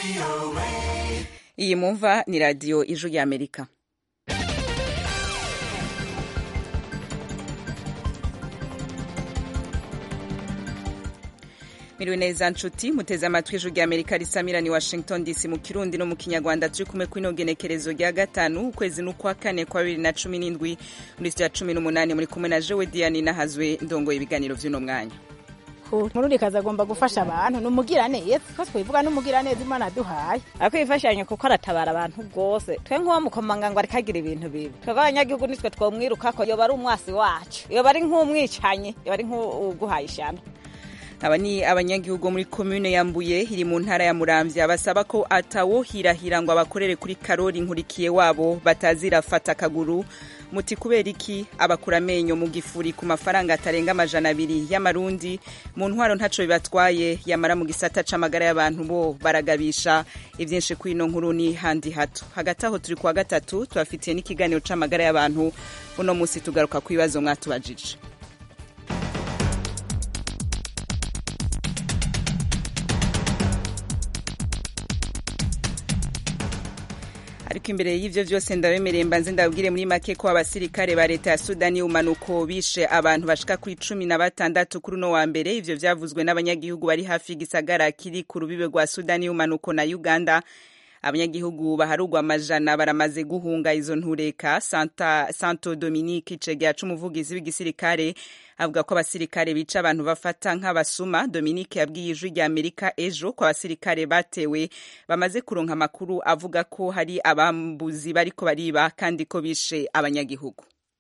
iyi mumva ni radiyo ijwi ry'amerika miriwe neza nshuti muteze amatwi ijwi ry'amerika risamira ni washington dc mu kirundi no mu kinyarwanda turi kumwe kw'ino genekerezo rya gatanu ukwezi n'ukwa kane kwa bibiri na cumi n'indwi muri sitiya cumi n'umunani muri kumwe na jewe diane nahazwe ndongoye ibiganiro by'uno mwanya mururikazi agomba gufasha abantu ni umugiraneza ko twivuga n'umugiraneza imana duhaye ariko yifashanya kuko aratabara abantu rwose twe nk'uwo mukomanga ngo arikagira ibintu bibi twebwe abanyagihugu nitwe twomwirukako yoba ari umwasi wacu yoba ari nk'umwicanyi yoba ari nk'uguhaye ishyano aba ni abanyagihugu muri komune ya mbuye iri mu ntara ya muramvya basaba ko atawohirahira ngo abakorere kuri karori nkurikiye wabo batazirafata akaguru muti kubera iki abakura amenyo mu gifuri ku mafaranga atarenga amajana abiri y'amarundi mu ntwaro ntaco bibatwaye yamara mu gisata c'amagara y'abantu bo baragabisha ivyinshi kwino nkuru ni handi hato hagati aho turi kuwa gatatu tubafitiye n'ikiganiro c'amagara y'abantu uno musi tugaruka ku bibazo mwatubajije ariko imbere y'ivyo vyose ndabemereye mbanze ndabwire muri make ko abasirikare ba leta ya sudani y'umanuko bishe abantu bashika kuri cumi na batandatu kuri uno wa mbere ivyo vyavuzwe n'abanyagihugu bari hafi y'igisagara kiri ku rubibe rwa sudani y'umanuko na uganda abanyagihugu baharugwa amajana baramaze guhunga izo ntureka Santa, santo dominique icegera c'umuvugizi w'igisirikare avuga ko abasirikare bica abantu bafata nk'abasuma dominique yabwiye ijwi rya amerika ejo ko abasirikare batewe bamaze kuronka amakuru avuga ko hari abambuzi bariko bariba kandi ko bishe abanyagihugu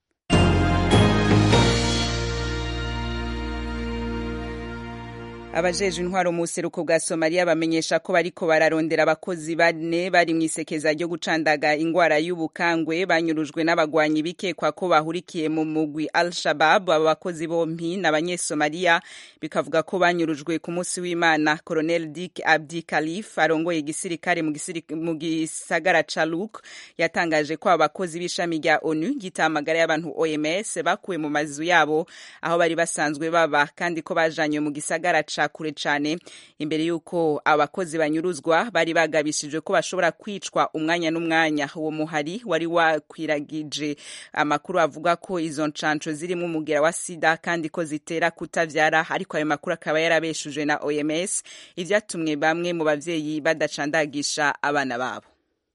abajejwe intwaro mu buseruko bwa somaliya bamenyesha ko bariko bararondera abakozi bane bari mu isekeza ryo gucandaga ingwara y'ubukangwe banyurujwe n'abagwanyi bikekwa ko bahurikiye mu mugwi al shabab aba bakozi bompi n'abanyesomaliya bikavuga ko banyurujwe ku munsi w'imana colonel dick abdi kalif arongoye igisirikare mu gisagara ca luk yatangaje ko aba bakozi b'ishami rya onu gitamagara y'abantu oms bakuwe mu mazu yabo aho bari basanzwe baba kandi ko bajanywe mu gisagara ca kure cyane imbere y'uko abakozi banyuruzwa bari bagabishijwe ko bashobora kwicwa umwanya n'umwanya uwo muhari wari wakwiragije amakuru avuga ko izo nshansho zirimo umugera wa sida kandi ko zitera kutavyara ariko ayo makuru akaba yarabeshujwe na oms ivyatumwe bamwe mu bavyeyi badacandagisha abana babo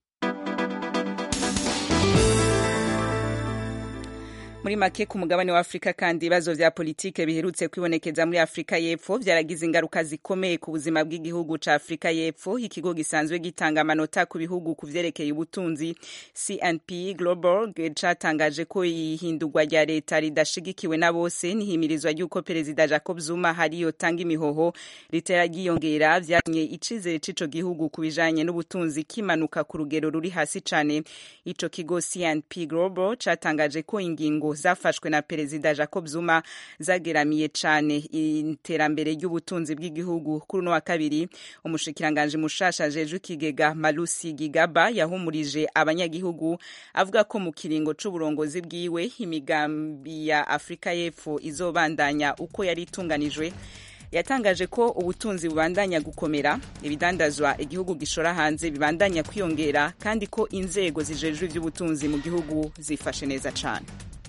muri make ku mugabane wa afurika kandi ibibazo vya politike biherutse kwibonekeza muri afurika y'epfo vyaragize ingaruka zikomeye ku buzima bw'igihugu ca afurika y'epfo ikigo gisanzwe gitanga amanota ku bihugu ku vyerekeye ubutunzi cnp global catangaje ko ihindurwa rya leta ridashigikiwe na bose n'ihimirizwa ry'uko perezida jacob zuma hari yotanga imihoho ritera ryiyongera vyatumye icizere c'ico gihugu ku bijanye n'ubutunzi kimanuka ku rugero ruri hasi cane ico kigo cnp global catangaje ko ingingo zafashwe na perezida jacob zuma zageramiye cyane iterambere ry'ubutunzi bw'igihugu kuri uno wa kabiri umushikiranganji mushasha jeje ikigega malusi gigaba yahumurije abanyagihugu avuga ko mu kiringo c'uburongozi bwiwe imigambi ya afurika y'epfo izobandanya uko yari itunganijwe yatangaje ko ubutunzi bubandanya gukomera ibidandazwa igihugu gishora hanze bibandanya kwiyongera kandi ko inzego zijejwe ivy'ubutunzi mu gihugu zifashe neza cane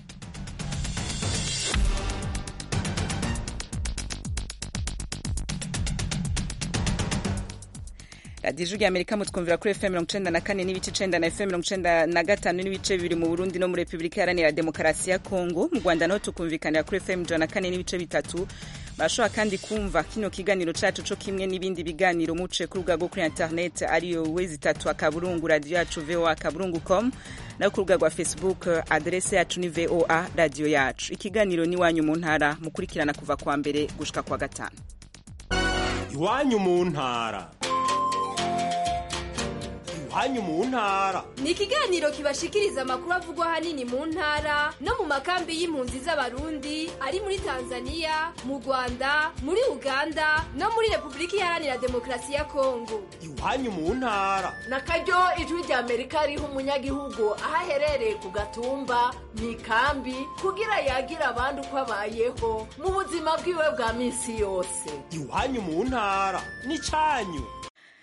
radiyo ijwi amerika mutwumvira kuri fm mirongo icenda na kane n'ibice icenda na fm mirongo icenda na gatanu n'ibice bibiri mu burundi no muri repubulika iharanira demokarasi ya kongo mu rwanda naho tukumvikanira kuri fm ijana na kane n'ibice bitatu barashobora kandi kumva kino kiganiro cacu co kimwe n'ibindi biganiro muce ku rubuga rwo kuri internet ariyo wezi itatu akaburungu radiyo yacu voa akaburungu com nayo ku rubuga rwa facebook adrese yacu ni voa radiyo yacu ikiganiro n'iwanyu mu ntara mukurikirana kuva kwa mbere gushika kwa gatanu iwanyu mu ntara iwanyu mu ntara ni ikiganiro kibashikiriza amakuru avugwa ahanini mu ntara no mu makambi y'impunzi z'abarundi ari muri tanzania mu rwanda muri uganda no muri repubulika iharanira demokarasi ya kongo iwanyu mu ntara na karyo ijwi rya amerika riha umunyagihugu aho aherereye ku gatumba mu ikambi kugira yagira abandi uko abayeho mu buzima bwiwe bwa minsi yose iwanyu mu ntara ni cyanyu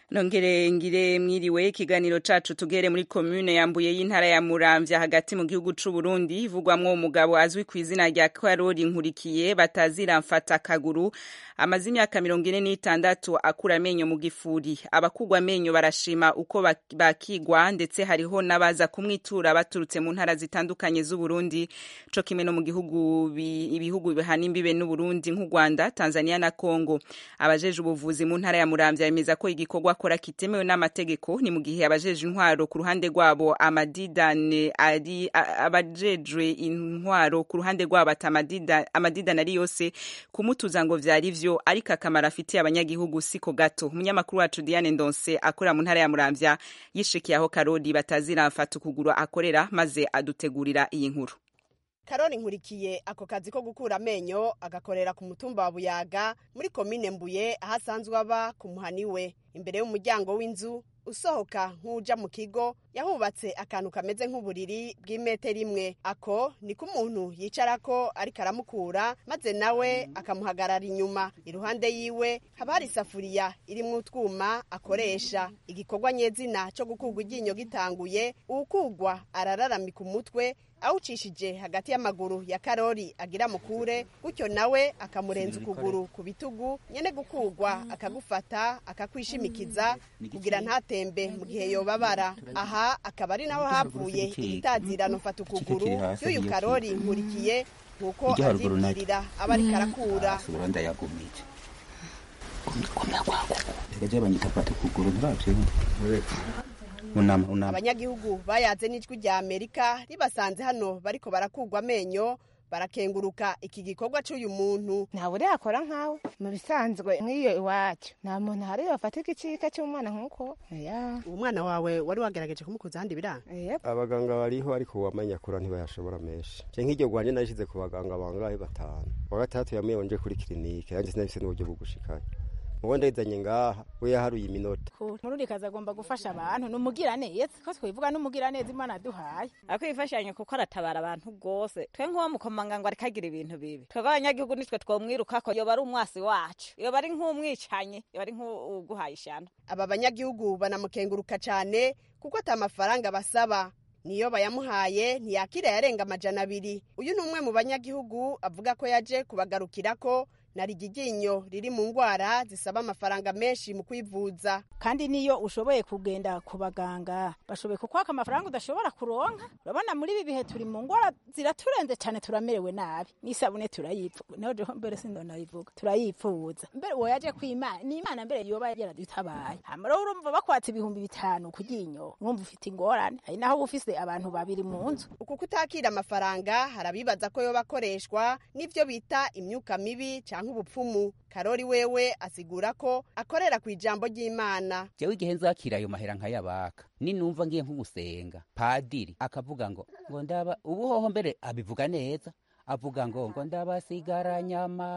nongere ngire mwiriwe ikiganiro cacu tugere muri komune yambuye y'intara ya muramvya hagati mu gihugu c'u Burundi ivugwamwo umugabo azwi ku izina rya Karori Nkurikiye batazira mfata kaguru amaze imyaka mirongo ine n'itandatu akura amenyo mu gifuri abakugwa amenyo barashima uko bakigwa ndetse hariho n'abaza kumwitura baturutse mu ntara zitandukanye z'u Burundi co kimwe no mu gihugu ibihugu bihana imbibe n'u Burundi nk'u Rwanda Tanzania na Congo abajeje ubuvuzi mu ntara ya muramvya bemeza ko igikorwa akora kitemewe n'amategeko ni mu gihe abajeje intwaro ku ruhande rwabo amadidane ari abajejwe intwaro ku ruhande rwabo ati amadidane ari yose kumutuza ngo vyari vyo ariko akamaro afitiye abanyagihugu siko gato umunyamakuru wacu Diane Ndonse akorera mu ntara ya Muramvya yishikiye aho Karodi batazira mfata ukuguru akorera maze adutegurira iyi nkuru karori nkurikiye ako kazi ko gukura amenyo agakorera ku mutumba wa buyaga muri komine mbuye aho asanzwe aba ku muhani we imbere y'umuryango w'inzu usohoka nk'uja mu kigo yahubatse akantu kameze nk'uburiri bw'imetero imwe ako niko umuntu yicarako ariko aramukura maze nawe akamuhagarara inyuma iruhande yiwe haba hari isafuriya irimwo utwuma akoresha igikorwa nyezina cyo gukurwa iryinyo gitanguye uwukugwa arararamika umutwe awucishije hagati y'amaguru ya karori agira mukure gutyo nawe akamurenza ukuguru ku bitugu nyene gukugwa akagufata akakwishimikiza kugira ntatembe mu gihe yobabara aha akaba ari naho havuye ibitazirano mfata ukuguru y'uyu karori nkurikiye nk'uko avyibwirira aba ariko arakura abanyagihugu bayaze n'ijwi rya amerika ribasanze hano bariko barakugwa amenyo barakenguruka iki gikorwa cy'uyu muntu ntawe yakora nkawe mu bisanzwe nk'iyo iwacu nta muntu hari bafata igicika cy'umwana nk'uko uwo mwana wawe wari wagerageje kumukuza ahandi biranga abaganga bariho ariko uwamenya kura ntibayashobora menshi je nk'iryo rwanje nashyize ku baganga bangahe batanu wa gatandatu yamuye nje kuri kirinike yanjye sinabise n'uburyo bwo gushikayo mubo ndayizanye ngaha we yaharuye iminota murundi kazi agomba gufasha abantu numugira neza ko twivuga numugira neza imana duhaye ako ifashanyo kuko aratabara abantu rwose twe nk'uwo mukomanga ngo ariko agira ibintu bibi twebwe abanyagihugu nitwe twomwirukako yoba ari umwasi wacu yoba ari nk'umwicanyi yoba ari nk'uguhaye ishano aba banyagihugu banamukenguruka cyane kuko ata mafaranga basaba niyo bayamuhaye ntiyakira yarenga amajana abiri uyu ni umwe mu banyagihugu avuga ko yaje kubagarukirako na rigiginyo riri mu ndwara zisaba amafaranga menshi mu kwivuza kandi niyo ushoboye kugenda ku baganga bashoboye kukwaka amafaranga udashobora kuronka urabona muri ibi bihe turi mu ndwara ziraturenze cyane turamerewe nabi n'isabune turayipfuza naho jeho mbere sindanayivuga turayipfuza mbere uwo yaje kwimana ni imana mbere yoba yaradutabaye hamara urumva bakwatse ibihumbi bitanu ku ryinyo urumva ufite ingorane hari naho uba ufise abantu babiri mu nzu uku kutakira amafaranga harabibaza ko yoba akoreshwa n'ivyo bita imyuka mibi canke ubupfumu karori wewe asigura ko akorera ku ijambo ry'imana jewe igihe nzakira ayo mahera nkayabaka ninumva ngiye nkugusenga padiri akavuga ngo ngo ndaba ubuhoho mbere abivuga neza avuga ngo ngo ndabasigaranye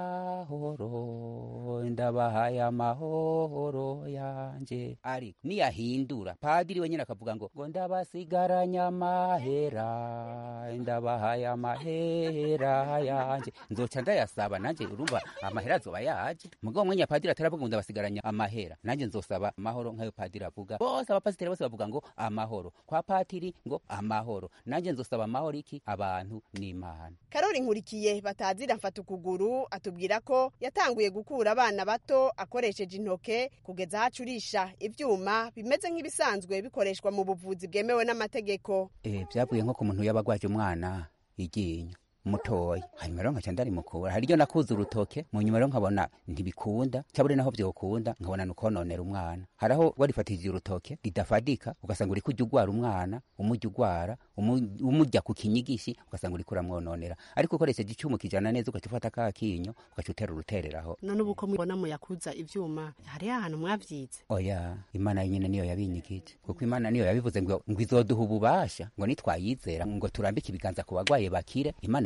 amahoro ndabahaye amahoro yanje ariko niyahindura padiri wenyine akavuga ngo ngo ndabasigaranye amahera ndabahaye amahera yanje nzoca ndayasaba nanje urumva amahera azoba yaje mugabo mwenya padiri ataravuga ngo ndabasigaranye amahera nanje nzosaba amahoro nk'ayo padiri avuga bose abapasiteri bose bavuga ngo amahoro kwa patiri ngo amahoro nanje nzosaba amahoro iki abantu n'imana karori nkurikiye batazira mfata ukuguru atubwira ko yatanguye gukura abana bato akoresheje intoke kugeza aho acurisha ivyuma bimeze nk'ibisanzwe bikoreshwa mu buvuzi bwemewe n'amategeko eh byavuye nko ku muntu yabagwaje umwana iryinyo mutoya hanyuma rero nkaca ndarimukura hari iryo nakuza urutoke mu nyuma rero nkabona ntibikunda cyabure naho vyokunda nkabona nukononera umwana haraho warifatishije urutoke ridafadika ugasanga uriko ujya ugwara umwana umujya ugwara umujya ku kinyigishi ugasanga uriko uramwononera ariko ukoresheje icyuma kijana neza ugaca ufata ka kinyo ugaca utera urutereraho none ubu ko mubona muyakuza ivyuma hari ahantu mwavyize oya imana nyine niyo yabinyigije kuko imana niyo yabivuze ngo ngo izoduha ububasha ngo nitwayizera ngo turambike ibiganza ku bagwaye bakire imana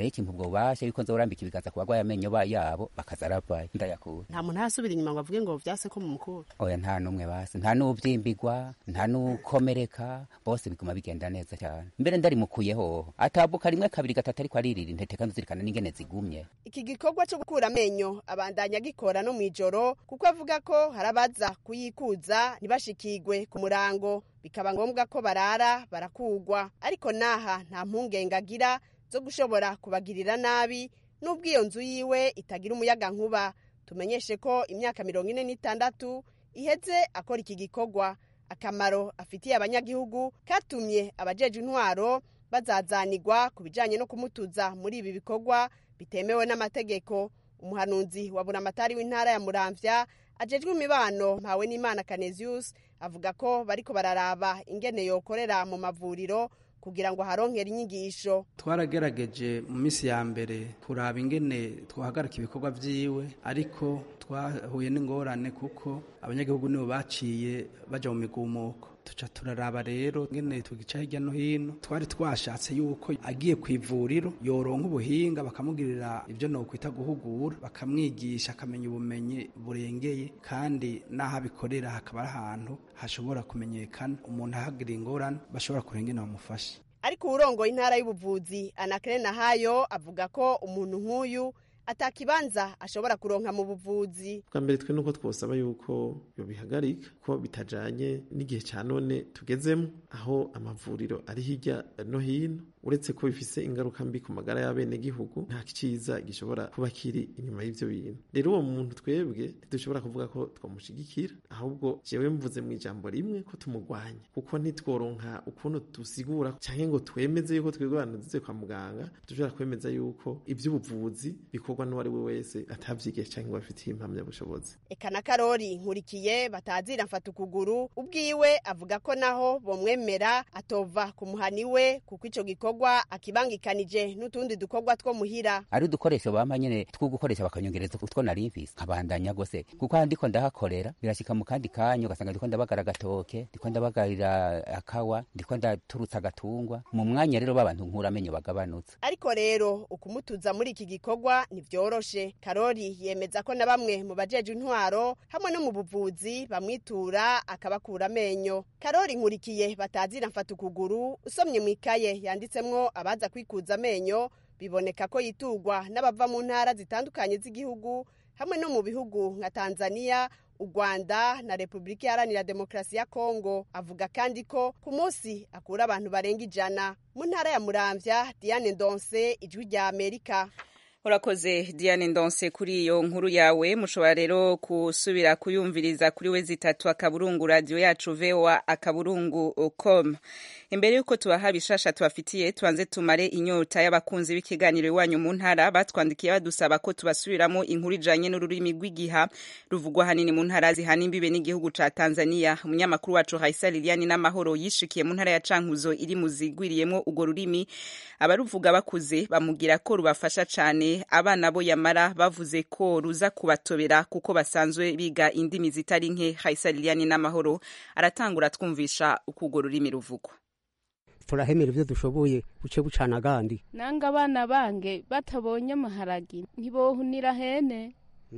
ikimpa ubwo bubasha yuko nzorambika ibiganza ku bagwaye amenyo ba yabo bakaza aravayo ndayakura nta muntu arasubira inyuma ngo avuge ngo vyase ko mu mukuru oya nta n'umwe basi nta n'ubyimbigwa nta n'ukomereka bose biguma bigenda neza cyane mbere ndarimukuyeho atabuka rimwe kabiri gatatu ariko aririra intete kandi uzirikana n'ingene zigumye iki gikorwa cyo gukura amenyo abandanya gikora no mw'ijoro kuko avuga ko hari abaza kuyikuza ntibashikigwe ku murango bikaba ngombwa ko barara barakugwa ariko naha nta mpungenge agira zo gushobora kubagirira nabi n'ubwo iyo nzu yiwe itagira umuyaga nkuba tumenyeshe ko imyaka mirongo ine n'itandatu iheze akora iki gikorwa akamaro afitiye abanyagihugu katumye abajeje intwaro bazazanirwa ku bijanye no kumutuza muri ibi bikorwa bitemewe n'amategeko umuhanuzi wa buramatari w'intara ya muramvya ajejwe imibano mpawe n'imana canesius avuga ko bariko bararaba ingene yokorera mu mavuriro kugira ngo haronkere inyigisho twaragerageje mu minsi ya mbere kuraba ingene twahagarika ibikorwa vyiwe ariko twahuye n'ingorane kuko abanyagihugu nibo baciye baja mu migumuko tuca turaraba rero ngene tugica hirya no hino twari twashatse yuko agiye ku ivuriro yoronka ubuhinga bakamugirira ibyo nokwita guhugura bakamwigisha akamenya ubumenyi burengeye kandi n'aho abikorera hakaba ari ahantu hashobora kumenyekana umuntu ahagira ingorane bashobora kurengena bamufashe ariko uwurongoye intara y'ubuvuzi anakere nahayo avuga ko umuntu nk'uyu atakibanza ashobora kuronka mu buvuzi bwa mbere twe nuko twosaba yuko yobihagarika ko bitajanye n'igihe ca none tugezemo aho amavuriro ari hirya no hino uretse ko bifise ingaruka mbi ku magara y'abenegihugu nta ciza gishobora kuba kiri inyuma y'ivyo bintu rero uwo muntu twebwe ntidushobora kuvuga ko twamushigikira ahubwo jewe mvuze mu ijambo rimwe ko tumugwanya kuko ntitworonka ukuntu dusigura canke ngo twemeze yuko twebwe abantu duze kwa muganga dushobora kwemeza yuko ivy'ubuvuzi bikorwa n'uwo ari we wese atavyigiye canke ngo afitiye impamyabushobozi eka na karori nkurikiye batazira mfata ukuguru ubwiwe avuga ko naho bomwemera atova ku muhani we kuko ico gikorwa akibangikanije n'utundi dukorwa two muhira ari udukoresho bampa nyene two gukoresha bakanyongereza utwo nari mfise nkabandanya gose kuko aha ndiko ndahakorera birashika mu kandi kanya ugasanga ndiko ndabagara agatoke ndiko ndabagarira akawa ndiko ndaturutsa agatungwa mu mwanya rero babantu nkura amenyo bagabanutse ariko rero ukumutuza muri iki gikorwa ntivyoroshe karori yemeza ko na bamwe mu bajeje intwaro hamwe no mu buvuzi bamwitura akabakura amenyo karori nkurikiye batazira mfata ukuguru usomye mu ikaye yanditsemwo abaza kwikuza amenyo biboneka ko yiturwa n'abava mu ntara zitandukanye z'igihugu hamwe no mu bihugu nka tanzania u rwanda na repubulika iharanira demokarasi ya kongo avuga kandi ko ku munsi akura abantu barenga ijana mu ntara ya muramvya diane ndonse ijwi rya amerika urakoze diane ndonse kuri iyo nkuru yawe mushobora rero gusubira kuyumviriza kuri we zitatu akaburungu radiyo yacu voa akaburungu com imbere y'uko tubaha bishasha tubafitiye tubanze tumare inyota y'abakunzi b'ikiganiro iwanyu mu ntara batwandikiye badusaba ko tubasubiramo inkuru ijanye n'ururimi rw'igiha ruvugwa hanini mu ntara zihana imbibe n'igihugu ca tanzania umunyamakuru wacu haisa liliani n'amahoro yishikiye mu ntara ya cankuzo iri mu zigwiriyemwo urwo rurimi abaruvuga bakuze bamubwira ko rubafasha cane abana bo yamara bavuze ko ruza kubatobera kuko basanzwe biga indimi zitari nke haisa liliani n'amahoro aratangura twumvisha uko urwo rurimi ruvugwa turahemera ibyo dushoboye buce bucana agandi nanga abana bange batabonye amaharagi ntibohunira hene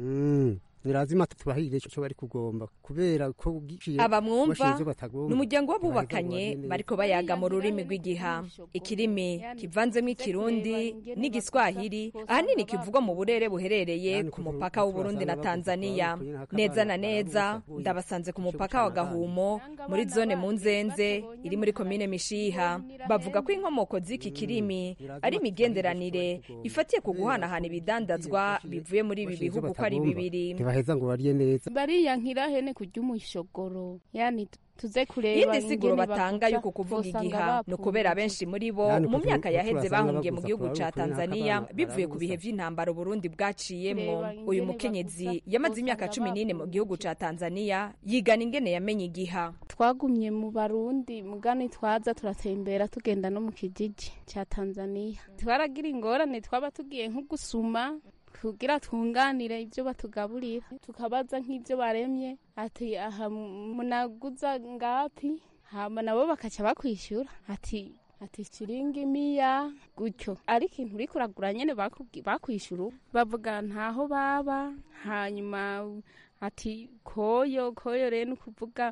nirazima tubahirire icyo bari kugomba kubera ko aba mwumva ni umuryango w'abubakanye bariko bayaga mu rurimi rw'igiha ikirimi kivanzemo ikirundi n'igiswahili ahanini kivugwa mu burere buherereye ku mupaka w'uburundi na tanzania neza na neza ndabasanze ku mupaka wa gahumo muri zone mu nzenze iri muri komine mishiha bavuga ko inkomoko z'iki kirimi ari imigenderanire ifatiye ku guhanahana ibidandazwa bivuye muri ibi bihugu ko ari bibiri baheza ngo barye neza bariyankira hene kurya umushogoro yani tuze kureba yindi siguro batanga yuko kuvuga igiha ni ukubera benshi muri bo mu myaka yaheze bahungiye mu gihugu ca tanzania bivuye ku bihe vy'intambara uburundi bwaciyemwo uyu mukenyezi yamaze imyaka cumi n'ine mu gihugu ca tanzania yigana ingene yamenye igiha twagumye mu barundi mugani twaza turatembera tugenda no mu kijiji ca tanzania twaragira ingorane twaba tugiye nko gusuma kugira twunganire ibyo batugaburira tukabaza nk'ibyo baremye ati aha munaguza ngapi hama nabo bakaca bakwishyura ati ati shiringi miya gutyo ariko ikintu uriko uragura nyene bakubwi- bakwishura bavuga ntaho baba hanyuma ati koyo koyo rero ni ukuvuga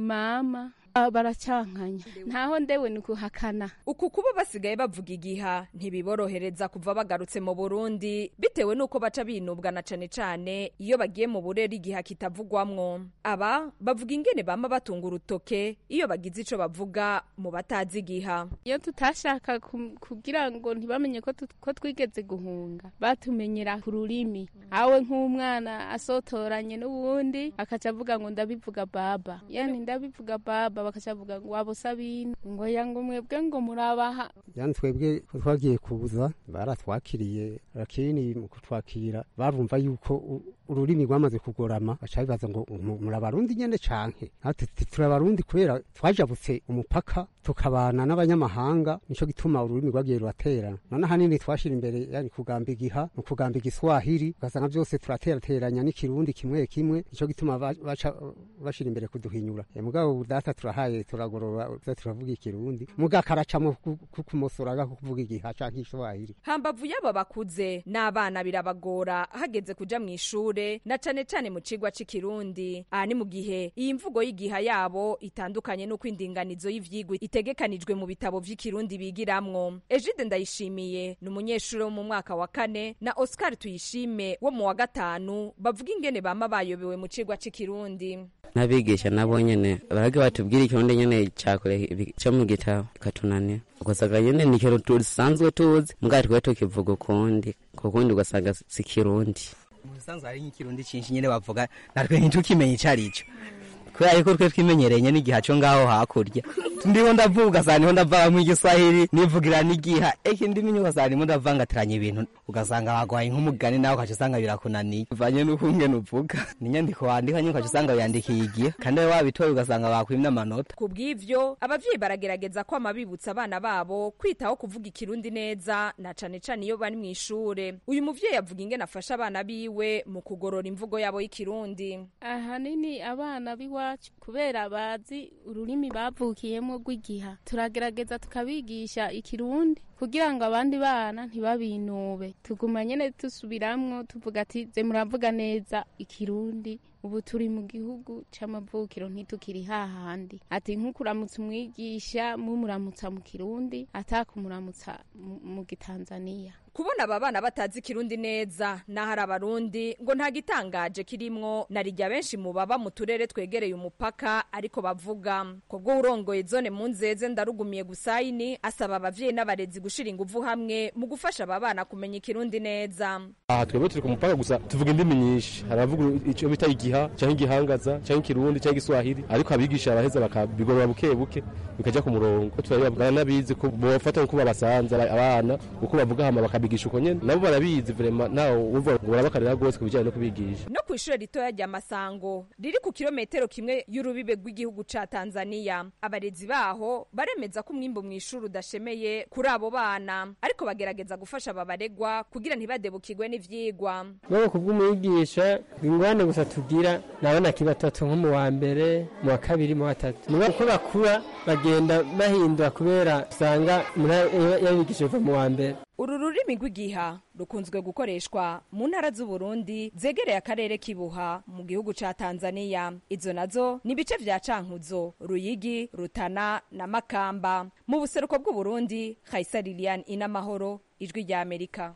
mama Ah, baracankanya ntaho ndewe ni ukuhakana uku kuba basigaye bavuga igiha ntibiborohereza kuva bagarutse mu burundi bitewe n'uko baca binubwa na cane cane iyo bagiye mu burere igiha kitavugwamwo aba bavuga ingene bama batunga urutoke iyo bagize ico bavuga mu batazi igiha iyo tutashaka kum- kugira ngo ntibamenye ko tut- ko twigeze guhunga batumenyera ku rurimi awe nk'umwana asotoranye n'uwundi akaca avuga ngo ndabivuga baba yani ndabivuga baba bakaca avuga ngo wabo sabine ngo yanga mwebwe ngo murabaha yani twebwe ko twagiye kuza baratwakiriye lakini mu kutwakira barumva yuko u- ururimi rwamaze kugorama baca bibaza ngo mu- muri abarundi nyene canke natwe tuti turi abarundi kubera twajabutse umupaka tukabana n'abanyamahanga nico gituma ururimi rwagiye ruraterana none ahanini twashira imbere yani kugamba igiha mu kugamba igiswahili ugasanga vyose turaterateranya n'ikirundi kimwe kimwe nico gituma ba- baca bashira imbere kuduhinyura Eh, mugabo ubu data turahaye turagorora uza turavuga ikirundi muga karacamo kukumosora kuvuga igiha canke iswahili hambavu y'aba bakuze n'abana birabagora hageze kuja mu ishure na cane cane mu cigwa c'ikirundi aha ni mu gihe iyi mvugo y'igiha yabo itandukanye n'uko indinganizo y'ivyigwa itegekanijwe mu bitabo vy'ikirundi bigiramwo ejide ndayishimiye ni umunyeshuri wo mu mwaka wa kane na oscar tuyishime wo mu wa gatanu bavuga ingene bama bayobewe mu cigwa c'ikirundi n'abigisha nabo nyene baraga batubwira ikirundi nyene cakure ibi- co mu gitabo katunanira ugasanga nyene ni ikintu dusanzwe tuzi mugabo twe tukivuga ukundi kukundi ugasanga si kirundi mu bisanzwe hari nk'ikirundi cinshi nyene bavuga natwe ntitukimenya ico arico kubera yuko twe twimenyereye nyene igiha co ngaho hakurya ndiho ndavuga ugasanga niho ndavanga mw'igiswahili nivugira n'igiha eki ndimi ugasanga ndimo ndavangatiranya ibintu ugasanga bagwaye nk'umugani nawe ukaca usanga birakunaniye bivanye n'uko ngene uvuga n'inyandiko wandika nyine ukaca usanga wiyandikiye igiha kandi wowe wabitoye ugasanga bakwimye amanota ku bw'ivyo abavyeyi baragerageza kwama bibutsa abana babo kwitaho kuvuga ikirundi neza na cane cane iyo bari mw'ishure uyu muvyeyi avuga ingene afasha abana biwe mu kugorora imvugo yabo y'ikirundi ahanini abana b'iwacu kubera bazi ururimi bavukiyemo rw'igiha turagerageza tukabigisha ikirundi kugira ngo abandi bana ntibabinube tuguma nyene dusubiramwo tuvuga ati ze muravuga neza ikirundi ubu turi mu gihugu c'amavukiro ntitukiri hahandi ati nk'ukuramutsa umwigisha mumuramutsa mu kirundi atakumuramutsa mu- mu gitanzaniya kubona aba bana batazi ikirundi neza n'ahari abarundi ngo nta gitangaje kirimwo na rijya benshi mu baba mu turere twegereye umupaka ariko bavuga kubwo urongoye zone mu nzeze ndarugumiye gusayini asaba abavyeyi n'abarezi gushira inguvu hamwe mu gufasha aba bana kumenya ikirundi neza aha twebwe turi ku mupaka gusa tuvuga indimi nyinshi hari abavuga icyo bita igiha cyangwa igihangaza cyangwa ikirundi cyangwa igiswahili ariko abigisha baraheza bakabigorora buke buke bikajya ku murongo turabibabwira n'abizi ko bofata nkuko babasanze aba- abana uko bavuga hama bakabigisha uko nyene nabo barabizi vrema ntawe uvuga ngo barabakarira rwose ku bijyanye no kubigisha no ku ishure ritoya rya masango riri ku kilometero kimwe y'urubibe rw'igihugu ca tanzaniya abarezi baho baremeza ko umwimbu mu ishuri udashemeye kuri abo bana ariko bagerageza gufasha aba baregwa kugira ntibadebukirwe n'ivyigwa Wewe kubw'umwigisha ingwane gusa tugira nabona kibatatu nko mu wa mbere mu wa kabiri mu wa tatu muga uko bakura bagenda bahindura kubera usanga umuntu yabigishije kuva mu wa mbere uru rurimi rw'igiha rukunzwe gukoreshwa mu ntara z'uburundi zegereye akarere k'ibuha mu gihugu ca tanzaniya izo nazo ni ibice vya cankuzo ruyigi rutana na makamba mu buseruko bw'uburundi kaisa lilian inamahoro ijwi rya amerika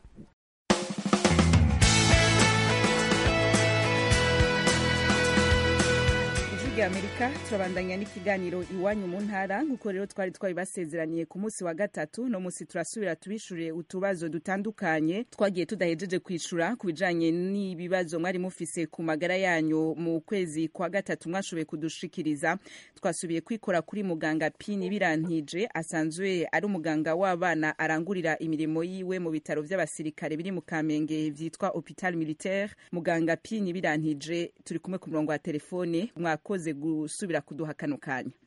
ijwi rya amerika turabandanya n'ikiganiro iwanyu mu ntara nk'uko rero twari twabibasezeraniye ku munsi wa gatatu no munsi turasubira tubishure utubazo dutandukanye twagiye tudahejeje kwishura ku bijanye n'ibibazo mwari mufise ku magara yanyu mu kwezi kwa gatatu mwashoboye kudushikiriza twasubiye kwikora kuri muganga pini birantije asanzwe ari umuganga w'abana arangurira imirimo yiwe mu bitaro vy'abasirikare biri mu kamenge vyitwa hopital militaire muganga pini birantije turi kumwe ku murongo wa telefone mwakoze gusubira kuduha kano kanya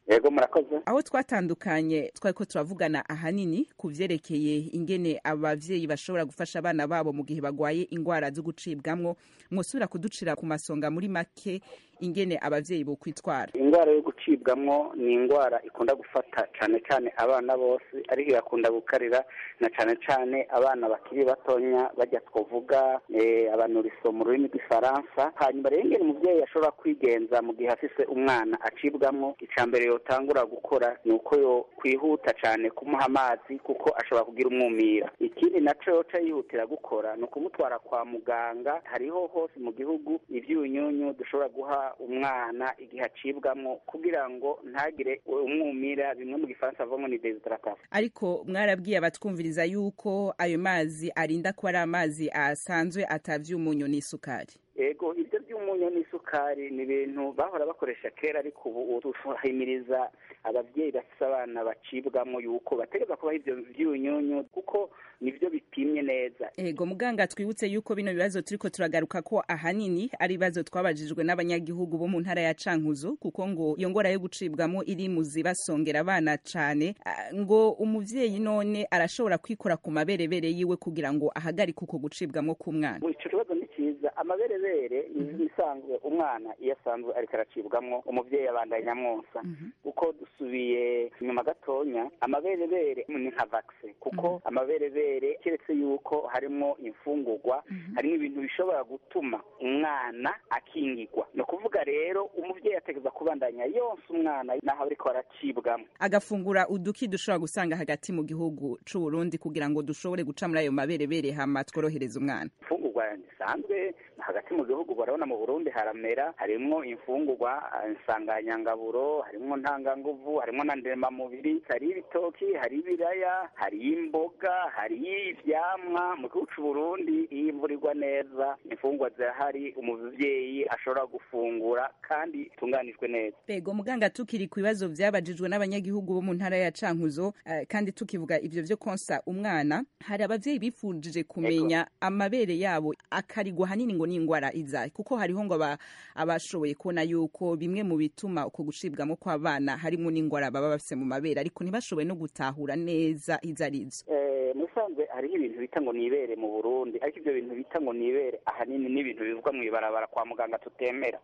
yego murakoze aho twatandukanye twari ko turavugana ahanini ku vyerekeye ingene abavyeyi bashobora gufasha abana babo mu gihe bagwaye ingwara zo gucibwamwo mwosubira kuducira ku masonga muri make ingene abavyeyi bo kwitwara indwara yo gucibwamwo ni indwara ikunda gufata cyane cyane abana bose ariko igakunda gukarira na cyane cyane abana bakiri batonya bajya twavuga abanuriso mu rurimi rw'ifaransa hanyuma rero ingene umubyeyi ashobora kwigenza mu gihe afise umwana acibwamwo icya mbere yotangura gukora ni uko yo kwihuta cyane kumuha amazi kuko ashobora kugira umwumira ikindi naco yoca yihutira gukora ni ukumutwara kwa muganga hariho hose mu gihugu ivyunyunyu dushobora guha umwana igihe acibwamo kugira ngo ntagire umwumira bimwe mu gifaransa avamo ni desidratation ariko mwarabwiye abatwumviriza yuko ayo mazi arinda kuba ari amazi asanzwe atavyumunyu n'isukari ego ibyo by'umunyu n'isukari ni ibintu bahora bakoresha kera ariko ubu tuhimiriza ababyeyi bafite abana bacibwamo yuko bategeza kubaha ibyo byunyunyu kuko nibyo bipimye neza ego muganga twibutse yuko bino bibazo turiko turagaruka ko ahanini ari ibibazo twabajijwe n'abanyagihugu bo mu ntara ya cankuzo kuko ngo iyo ngwara yo gucibwamo iri mu zibasongera abana cane ngo umuvyeyi none arashobora kwikora ku maberebere yiwe kugira ngo ahagarike uko gucibwamo k'umwana ico kibazo ni cyiza amaberebere ibisanzwe umwana iyo asanzwe ariko aracibwamo umuvyeyi abandanya amwonsa kuko dusubiye inyuma gatonya amaberebere ni nka vaccine kuko amaberebere keretse yuko harimo imfungurwa harimo ibintu bishobora gutuma umwana akingirwa ni ukuvuga rero umuvyeyi ategeza kubandanya yonsa umwana naho ariko aracibwamo agafungura uduki dushobora gusanga hagati mu gihugu c'u Burundi kugira ngo dushobore guca muri ayo maberebere hama tworohereza umwana imfungurwa zisanzwe hagati mu gihugu barabona mu Burundi haramera harimwo imfungurwa insanganyangaburo harimwo ntanganguvu harimwo na ndemamubiri hari ibitoki hari ibiraya hari imboga hari ivyamwa mu gihugu c'u Burundi iyo imvura igwa neza imfungurwa zirahari umuvyeyi ashobora gufungura kandi itunganijwe neza Bego muganga tukiri ku bibazo vyabajijwe n'abanyagihugu bo mu ntara ya Cankuzo uh, kandi tukivuga ivyo vyo konsa umwana hari abavyeyi bifujije kumenya amabere yabo akarigwa hanini ngo n'ingwara izaye kuko hariho ngo abashoboye kubona yuko bimwe mu bituma uko gucibwamo kw'abana harimo n'ingwara baba bafise mu mabere ariko ntibashoboye no gutahura neza izo arizo eh musanzwe hariho ibintu bita ngo nibere mu Burundi ariko ivyo bintu bita ngo nibere ahanini n'ibintu bivugwa mw'ibarabara kwa muganga tutemera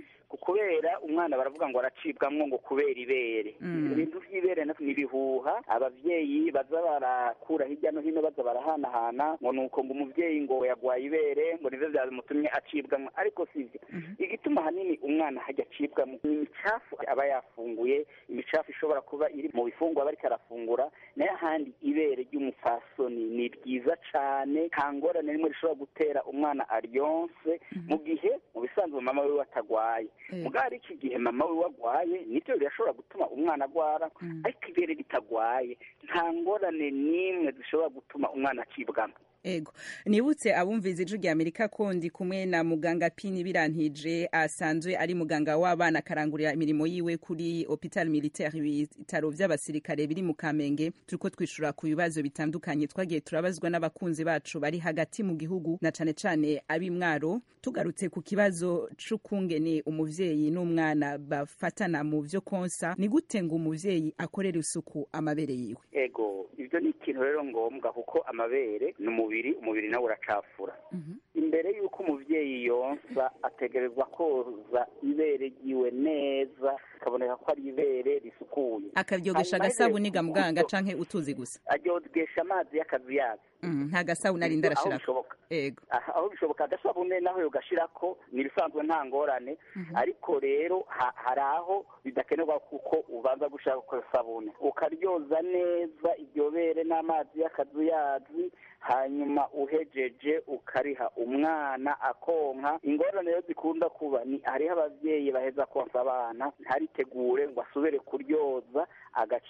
kubera umwana baravuga ngo aracibwamwo ngo kubera ibere ibintu vy'ibere nibihuha abavyeyi baza barakura hirya no hino baza barahanahana ngo nuko ngo umuvyeyi ngo yagwaye ibere ngo nivyo vyamutumye acibwamwo ariko sivyo igituma hanini umwana hajya acibwamwo ni imicafu aba yafunguye imicafu ishobora kuba iri mu bifungwa bariko arafungura nayo ahandi ibere ry'umupfasoni ni ryiza cane nta ngorane rimwe rishobora gutera umwana aryonse mu gihe mu bisanzwe mama wiwe atagwaye mugari iki gihe mama we wagwaye nibyo birashobora gutuma umwana agwara ariko ibere ritagwaye nta ngorane n'imwe zishobora gutuma umwana acibwamo ego nibutse abumviza ijwi rya amerika ko ndi kumwe na muganga pini birantije asanzwe ari muganga w'abana akarangurira imirimo yiwe kuri hopital militaire ibitaro vy'abasirikare biri mu kamenge turiko twishura ku bibazo bitandukanye twagiye turabazwa n'abakunzi bacu bari hagati mu gihugu na cane cane ab'imwaro tugarutse ku kibazo c'ukungene umuvyeyi n'umwana bafatana mu vyo konsa ni gute ngo umuvyeyi akorera isuku amabere yiwe ego ivyo ni ikintu rero ngombwa kuko amabere ni umubiri umubiri nawe uracafura imbere y'uko umuvyeyi yonsa ategerezwa koza ibere ryiwe neza akaboneka ko ari ibere risukuye akabyogesha agasabuni ga muganga canke utuzi gusa aryogesha amazi y'akazuyazi nta gasabuni arinda arashirako ego aho bishoboka agasabune naho yogashirako ni ibisanzwe nta ngorane ariko rero hari aho bidakenerwa kuko ubanza gushaka ko sabune ukaryoza neza iryo bere n'amazi y'akazuyazi hanyuma uhejeje ukariha umwana akonka ingorane rero zikunda kuba ni hariho abavyeyi baheza konsa abana ntaritegure ngo asubire kuryoza agaca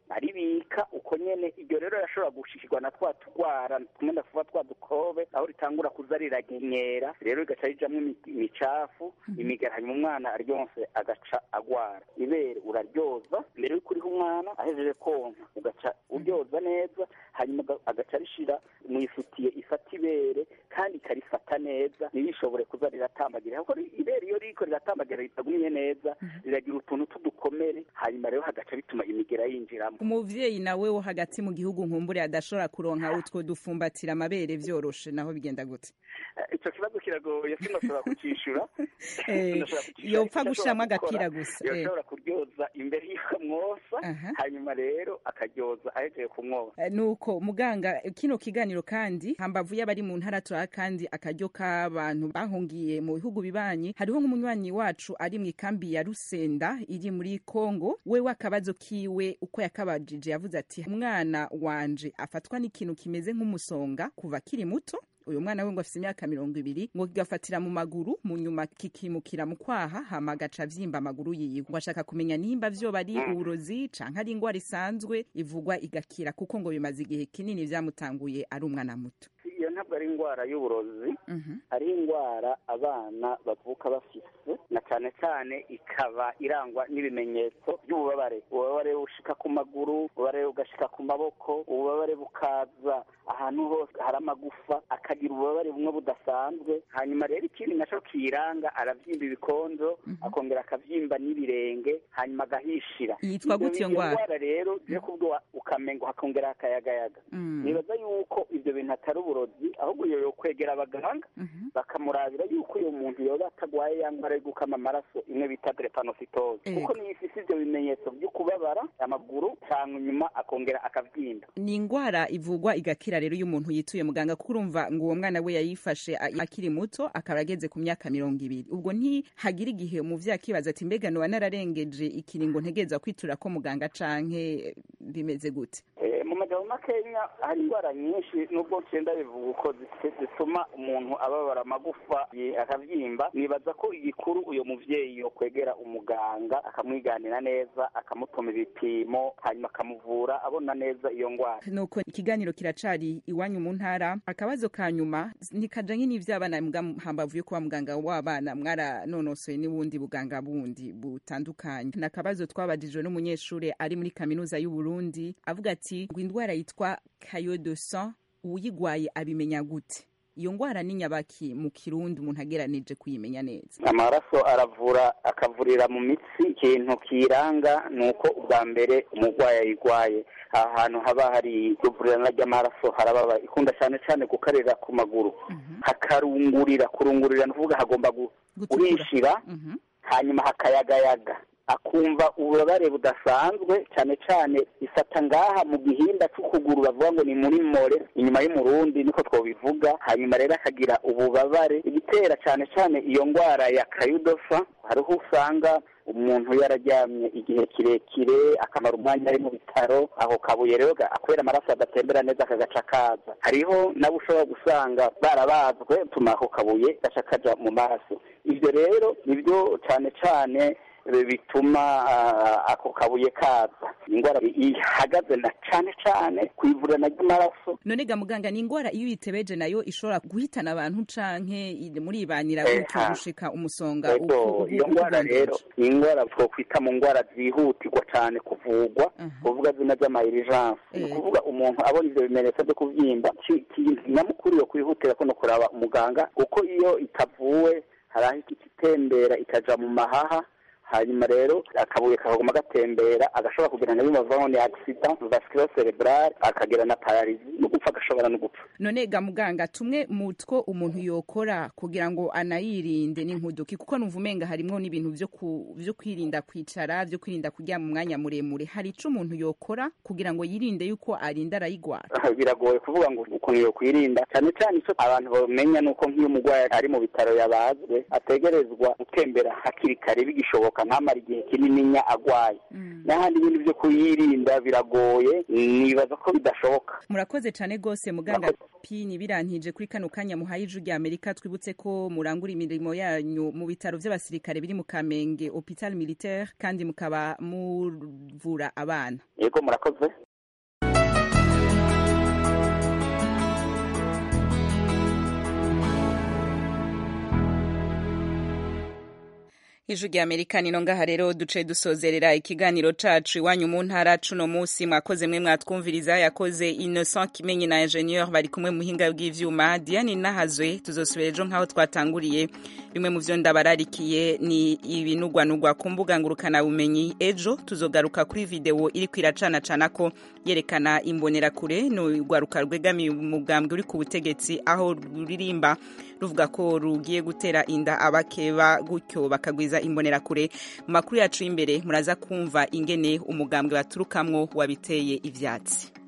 aribika uko nyene iryo rero rashobora gushikirwa na twa turwara tumwe ndakuvuga twa dukobe aho ritangura kuza riragenyera rero rigaca rijamwo imi- imicafu imigera hanyuma umwana aryonse agaca agwara ibere uraryoza mbere yuko uriha umwana ahejeje konka ugaca uryoza neza hanyuma aga- agaca rishira mu ifutiye ifata ibere kandi ikarifata neza ntirishobore kuza riratambagira kuko ri- ibere iyo ririko riratambagira ritagumye neza riragira utuntu tw'udukomere hanyuma rero hagaca bituma imigera yinjiramo umuvyeyi nawe wo hagati mu gihugu nkumbure adashobora kuronka utwo dufumbatira amabere vyoroshe naho bigenda gute Eh, ico kibazo kiragoye sinoshobora kucishura Eh, Sinoshobora kucishura. yopfa Icyo gushiramwo ashobora gukora, agapira gusa, eh. yoshobora kuryoza imbere y'uko amwosa hanyuma rero akaryoza ahejeje kumwosa Eh, nuko muganga eh, kino kiganiro kandi hambavu y'abari mu ntara turaha kandi akaryo k'abantu bahungiye mu bihugu bibanyi hariho nk'umunywanyi wacu ari mu ikambi ya rusenda iri muri kongo wewe akabazo kiwe uko yakabajije yavuze ati umwana wanje afatwa n'ikintu kimeze nk'umusonga kuva akiri muto uyu mwana we ngo afite imyaka mirongo ibiri ngo kigafatira mu maguru mu nyuma kikimukira mu kwaha hama agaca avyimba amaguru yiwe ngo ashaka kumenya nimba vyoba ari uburozi canke ari ingwara isanzwe ivugwa igakira kuko ngo bimaze igihe kinini vyamutanguye ari umwana muto iyo ntabwo ari indwara y'uburozi ari indwara abana bavuka bafise na cyane cyane ikaba irangwa n'ibimenyetso by'ububabare ububabare bushika ku maguru ububabare bugashika ku maboko ububabare bukaza ahantu hose hari amagufa akagira ububabare bumwe budasanzwe hanyuma rero ikindi naco kiranga aravyimba ibikonzo akongera akavyimba n'ibirenge hanyuma agahishira Yitwa Ivyo- gute iyo iyo ndwara? ndwara rero je kubwo ukamengo hakongera hakayagayaga Mm. nibaza yuko ivyo bintu atari uburozi ahubwo iyo yokwegera abaganga bakamurabira yuko uyo muntu yoba atagwaye ya ndwara yo gukama amaraso imwe bita drepanocitose Ego. kuko niyo ifise ivyo bimenyetso vyo kubabara amaguru cyangwa inyuma akongera akavyimba ni ingwara ivugwa igakira rero iyo umuntu yituye muganga kuko urumva ngo uwo mwana we yayifashe a- akiri muto akaba ageze ku myaka mirongo ibiri ubwo ntihagira igihe umuvyeyi akibaza ati mbega noba nararengeje ikiringo ntegereza kwitura ko muganga canke bimeze gute Eh, mu majambo makenya hari indwara nyinshi nubwo ncenda bivuga uko zi- zituma umuntu ababara amagufa ye akavyimba nibaza ko igikuru uyo muvyeyi yokwegera umuganga akamwiganira neza akamutuma ibipimo hanyuma akamuvura abona neza iyo ndwara nuko ikiganiro kiracari iwanyu mu ntara akabazo ka nyuma ntikajanye n'ivy'abana mbwa hambavu yo kuba muganga w'abana mwaranonosoye n'ubundi buganga bundi butandukanye ni akabazo twabajijwe n'umunyeshuri ari muri kaminuza y'u Burundi avuga ati ngo indwara yitwa caillot de sang uwuyigwaye abimenya gute iyo ngwara ni nyabaki mu kirundi umuntu ageranije kuyimenya neza amaraso aravura akavurira mu mitsi ikintu kiranga ni uko ubwa mbere umurwayi ayigwaye aha hantu haba hari ivurirana ry'amaraso harababa ikunda cyane cyane gukarira ku maguru hakarungurira kurungurira ni ukuvuga hagomba gu- guhishira hanyuma hakayagayaga akumva ububabare budasanzwe cyane cyane ifata ngaha mu gihimba cy'ukuguru bavuga ngo ni muri more inyuma y'umurundi niko twobivuga hanyuma rero akagira ububabare igitera cyane cyane iyo ndwara ya kayudofa hariho usanga umuntu yararyamye igihe kirekire akamara umwanya ari mu bitaro aho kabuye rero ga- kubera amaraso adatembera neza akagaca kaza hariho nabo ushobora gusanga barabazwe tuma ako kabuye gaca kaja mu maraso ibyo rero nibyo cyane cyane bi- bituma ah, ako kabuye kaza indwara ihagaze na cyane cyane ku ivurana ry'amaraso none ga muganga ni ingwara iyo uyitebeje nayo ishobora guhitana abantu canke i- muribanira Eh, gutyo ha. gushika umusonga u- Ego, u- u- iyo ndwara ukugondesha. rero ni indwara twokwita mu ndwara zihutirwa cyane kuvugwa kuvuga zina z'amayirijanse ni ukuvuga umuntu abona ivyo bimenyetso byo kuvyimba ki- ki- nyamukuru yo kwihutira ko no kuraba umuganga kuko iyo itavuwe hari aho ikitembera ikaja mu mahaha hanyuma rero akabuye kakaguma gatembera agashobora kugira na bimwe bavuga ngo ni accident vascular cerebral akagira na pararizi no gupfa agashobora no gupfa none ga muganga tumwe mu two umuntu yokora kugira ngo anayirinde n'inkuduki kuko numva umenga harimwo n'ibintu vyo ku, vyo kwirinda kwicara vyo kwirinda kuryama umwanya muremure hari ico umuntu yokora kugira ngo yirinde yuko arinda arayigwara biragoye kuvuga ngo ukuntu yo kwirinda cyane cyane icyo abantu bamenya ni uko nk'iyo umurwayi ari mu bitaro yabazwe ategerezwa gutembera hakiri kare bigishoboka birashoboka ntamara igihe kinininya agwaye n'ahandi ibintu byo kuyirinda biragoye nibaza ko bidashoboka murakoze cyane rwose muganga pini birantije kuri kano kanya muhaye ijwi rya amerika twibutse ko murangura imirimo yanyu mu bitaro by'abasirikare biri mu kamenge hopital militaire kandi mukaba muvura abana yego murakoze ijwi rya amerika nino ngaha rero duce dusozerera ikiganiro cacu iwanyu mu ntara cuno musi mwakoze mwe mwatwumviriza yakoze innocent kimenyi na ingenieur bari kumwe mu buhinga bw'ivyuma diane nahazwe tuzosubira ejo nk'aho twatanguriye bimwe mu vyo ndabararikiye ni ibinugwanugwa ku mbuga ngurukana bumenyi ejo tuzogaruka kuri video iriko iracanacana ko yerekana imbonerakure ni urwaruka rwegamiye umugambwe uri ku butegetsi aho ruririmba ruvuga ko rugiye gutera inda abakeba gutyo bakagwiza imbonerakure mu makuru yacu y'imbere muraza kumva ingene umugambwe baturukamwo wabiteye ivyatsi